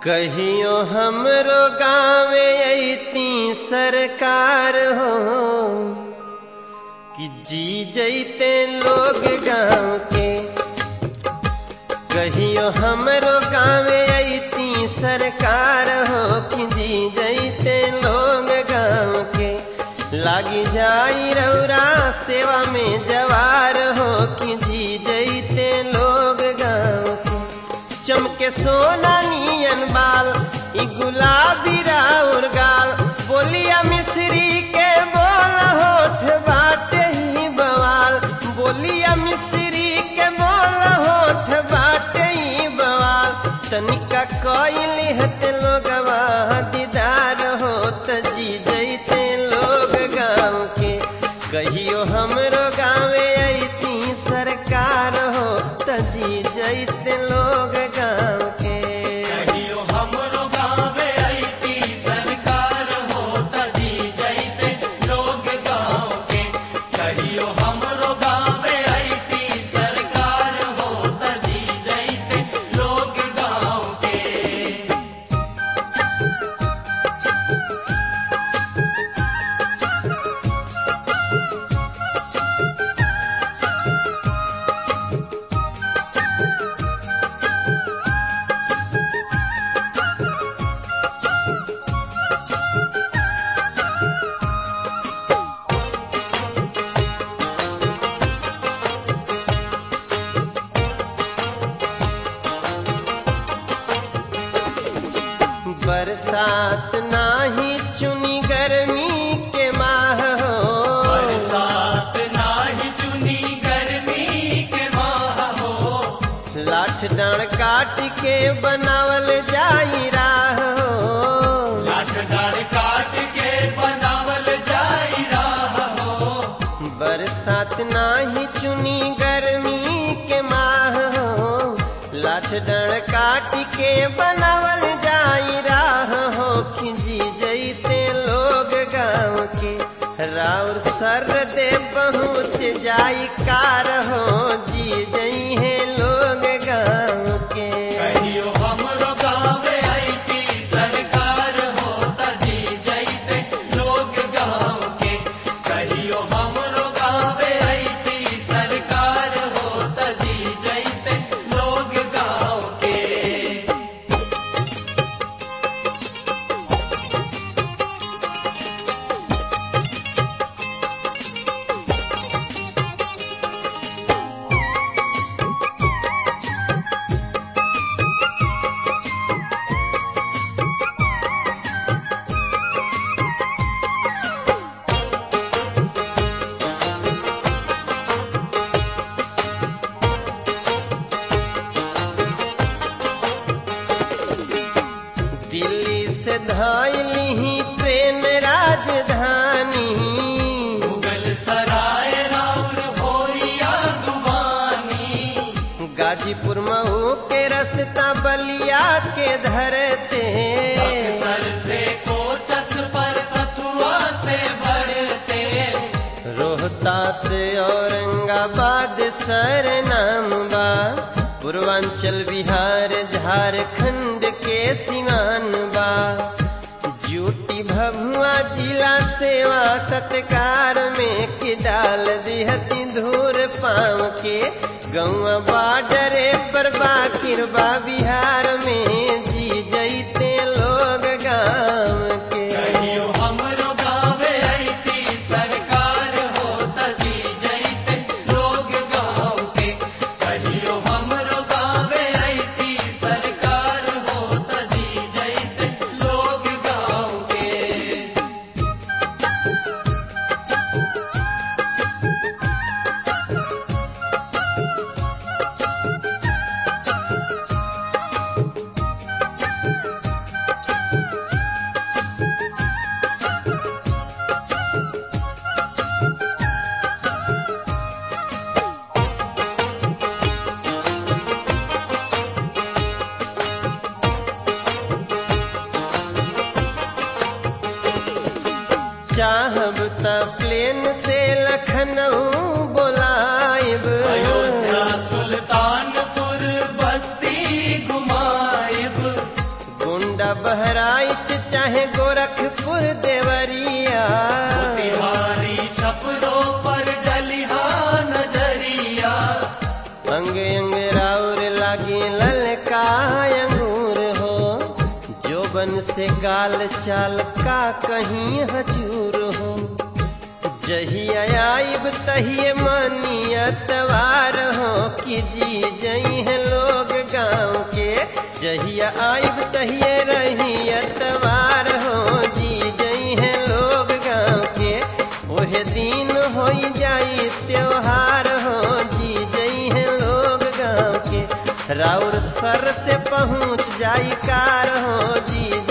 कहियो हमरो गाँवे अती सरकार हो कि जी जैते लोग गाँव के कहियो हमरो गाँवे अती सरकार हो कि जी जैते लोग गाँव के लागी जाई रौरा सेवा में जवार हो कि जी जैते लोग गाँव के चमके सोना नियन बाल ई गुलाबी राउर गाल बोलिया मिश्री के बोल होठ बाटे ही बवाल बोलिया मिश्री के बोल होठ बाटे ही बवाल तनिका कोइली हते लोगवा दीदार हो त जी जैते लोग गाँव के कहियो हमरो गाँवे अती सरकार हो त जी जैते लोग गाँव के कहियो हमरो गावे अइती सरकार होत जी जइते लोग गाँव के कहियो हमरो गावे अइती सरकार होत जी जइते लोग गाँव के बरसात नाही चुनी गर्मी के माह हो बरसात नाही चुनी गर्मी के माह हो लाठ डांड काट के बनावल जाई राह हो लाठ डाढ़ काट के बनावल जाई राह हो बरसात नाही चुनी गर्मी के माह हो लाठ डर काट के बनावल जाई राह हो खिंजी जैते लोग गाँव के राउर सर दे पहुँच जाई कार हो जी जई है लोग गाँव के कहियो हमरो गावे अइती सरकार होत जी जइते लोग गाँव के कहियो हमरो गावे अइती सरकार होत जी जइते लोग गाँव के दिल्ली से धाइली ही ट्रेन राजधानी मुगल सराय राउर भोरिया दुवानी गाजीपुर मऊ के रस्ता बलिया के धरते बक्सर से कोचस पर सतुआ से बढ़ते रोहता से औरंगाबाद सर नाम बा पूर्वांचल बिहार झारखंड के सिवान बा जूटी भभुआ जिला सेवा सत्कार में कि डाल दिहती धूर पाँव के गौआ बाडरे पर बाकिर बा बिहार में जी जैते लोग गाँव के कहियो हमरो गावे अइती सरकार होत जी जइते लोग गाँव के कहियो हमरो गावे अइती सरकार होत जी जइते लोग गाँव के बहराइच चाहे गोरखपुर देवरिया तिहारी छपरों पर डलिहा नजरिया अंग अंग राउर लागे ललका अंगूर हो जोबन से गाल चाल का कहीं हजूर हो जहिया आइब तहिए मनियतवार हो कि जी जई है लोग गाँव के जहिया आइब तहिए रहियतवार हो जी जई है लोग गाँव के ओहे दिन हो जाई त्योहार हो जी जई है लोग गाँव के राउर सर से पहुँच जाई कार हो जी